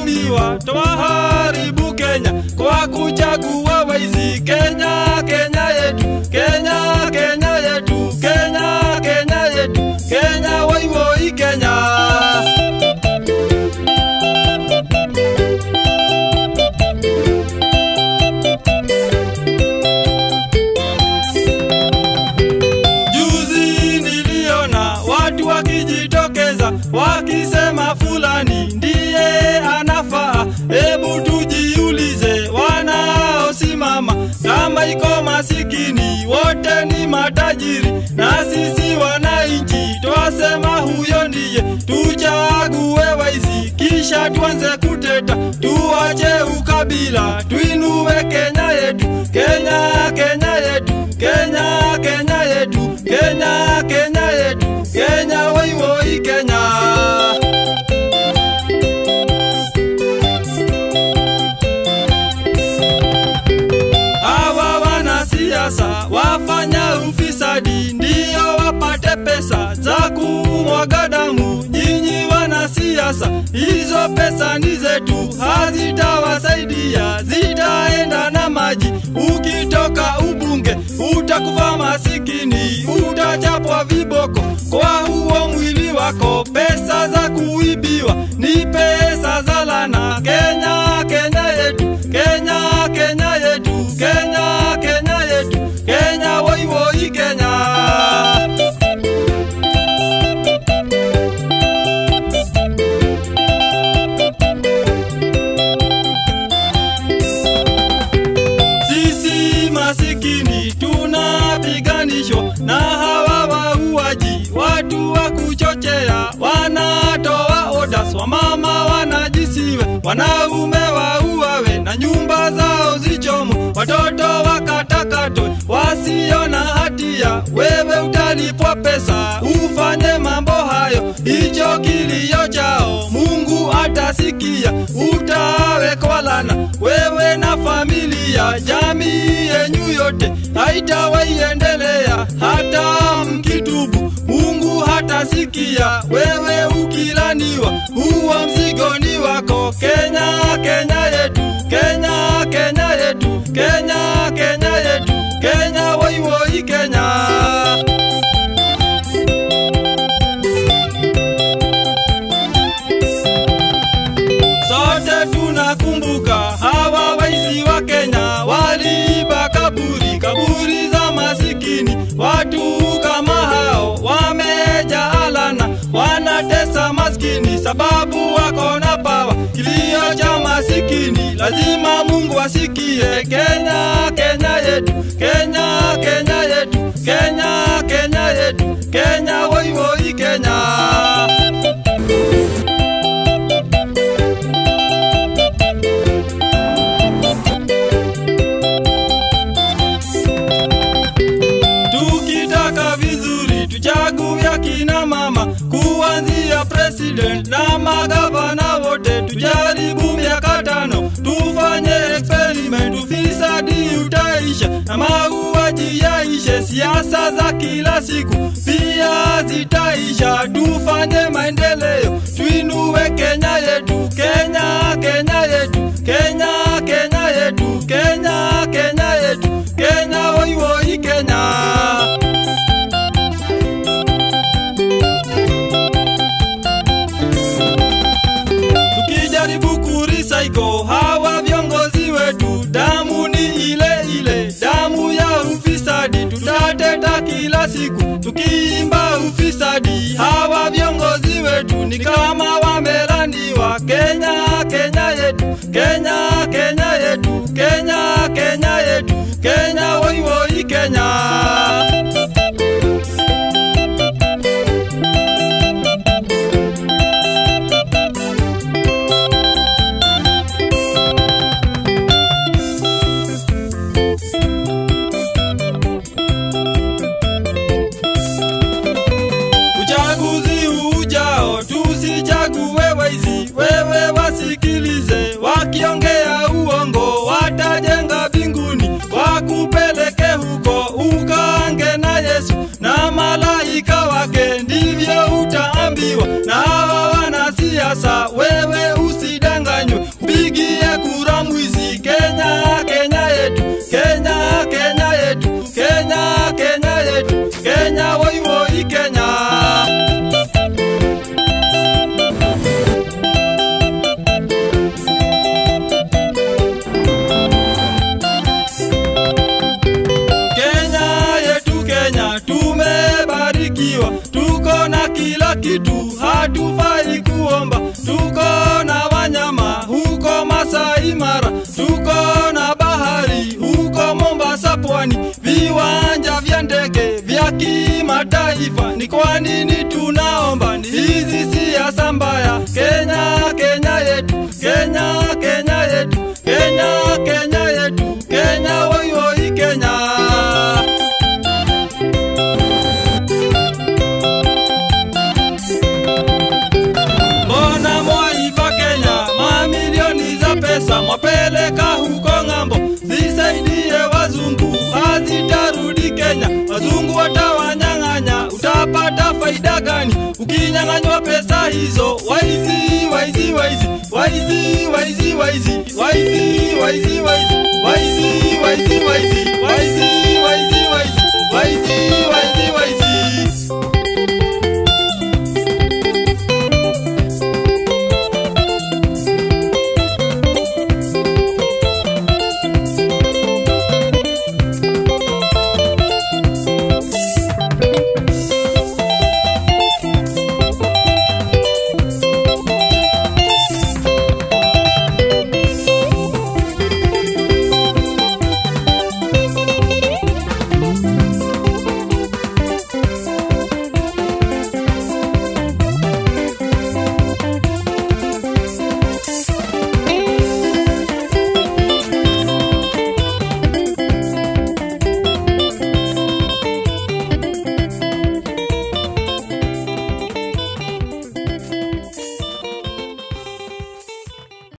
tumeambiwa twaharibu Kenya kwa kuchagua waizi. Kenya, Kenya yetu, Kenya, Kenya yetu, Kenya, Kenya yetu, Kenya, woi woi Kenya. Juzi niliona watu wakijitokeza wakisema fulani ndiye anafaa. Hebu tujiulize, wanaosimama kama iko masikini wote ni matajiri, na sisi wananchi twasema huyo ndiye tuchague waizi, kisha tuanze kuteta, tuache ukabila, tuinue Kenya yetu, Kenya, Kenya yetu, Kenya, Kenya yetu, Kenya, Kenya yetu, Kenya, woi woi Kenya. Hawa wanasiasa wafanya ufisadi ndio wapate pesa za kumwaga damu. Nyinyi wanasiasa, hizo pesa ni zetu, hazitawasaidia, zitaenda na maji. Ukitoka ubunge utakufa masikini, utachapwa viboko kwa huo mwili wako. Pesa za kuibiwa ni pesa za lana. Kenya, Kenya yetu, Kenya, Kenya yetu, Kenya, Kenya yetu, Kenya, woi woi Kenya. Sisi masikini tunapiganishwa na hawa wauaji, watu wa kuchochea, wanatoa odas, wamama wanajisiwe, wanaume wauawe na nyumba zao zichomwe, watoto wakatakatwe wasio na hatia. Wewe utalipwa pesa ufanye mambo hayo, hicho kilio chao Mungu atasikia, utawekwa lana wewe na familia, jamii yenyu yote haitawaiendelea hata mkitubu. Mungu hatasikia wewe ukilaniwa, huo mzigo ni wako. Kenya, Kenya yetu, Kenya, Kenya yetu, Kenya, Kenya yetu, Kenya, woi woi Kenya. Sote tunakumbuka hawa waizi wa Kenya waliiba kaburi, kaburi za masikini. Watu kama hao wamejaa laana, wanatesa maskini sababu wako na pawa. Kilio cha masikini lazima Mungu asikie. Kenya, Kenya yetu, Kenya, Kenya yetu, Kenya, Kenya yetu, Kenya, woi woi Kenya. Tukitaka vizuri tuchague akina mama kuanzia president na magavana wote, tujaribu miaka tano, tufanye experiment, ufisadi utaisha na mauaji yaishe, siasa za kila siku pia zitaisha, tufanye maendeleo, tuinue Kenya yetu, Kenya, Kenya yetu, Kenya, Kenya yetu, Kenya, Kenya yetu, Kenya, woi woi Kenya. Tukijaribu kurecycle hawa viongozi wetu, damu ni ile ile, damu ya ufisadi. Tutateta kila siku tukiimba ufisadi. Hawa viongozi wetu ni kama wamelaniwa. Kenya, Kenya yetu, Kenya, Kenya yetu, Kenya, Kenya yetu, Kenya, woi woi Kenya. Uchaguzi ujao tusichague waizi, wewe wasikilize, wakiongea uongo watajenga mbinguni, wakupeleke huko ukaange na Yesu na malaika wake, ndivyo utaambiwa na hawa wanasiasa. Wewe usidanganywe, kitu, hatufai kuomba. Tuko na wanyama huko Masai Mara, tuko na bahari huko Mombasa pwani, viwanja vya ndege vya kimataifa. Ni kwa nini tunaomba hizi siasa mbaya? Kenya, Kenya yetu, Kenya, Kenya yetu, Kenya, Kenya yetu, Kenya, woi woi Kenya. Mbona mwaiba Kenya mamilioni za pesa mwapeleka huko ng'ambo, zisaidie wazungu, hazitarudi Kenya. Wazungu watawanyang'anya, utapata faida gani ukinyang'anywa pesa hizo? Waizi, waizi, waizi, waizi, waizi, waizi, waizi, waizi, waizi, waizi, waizi, waizi.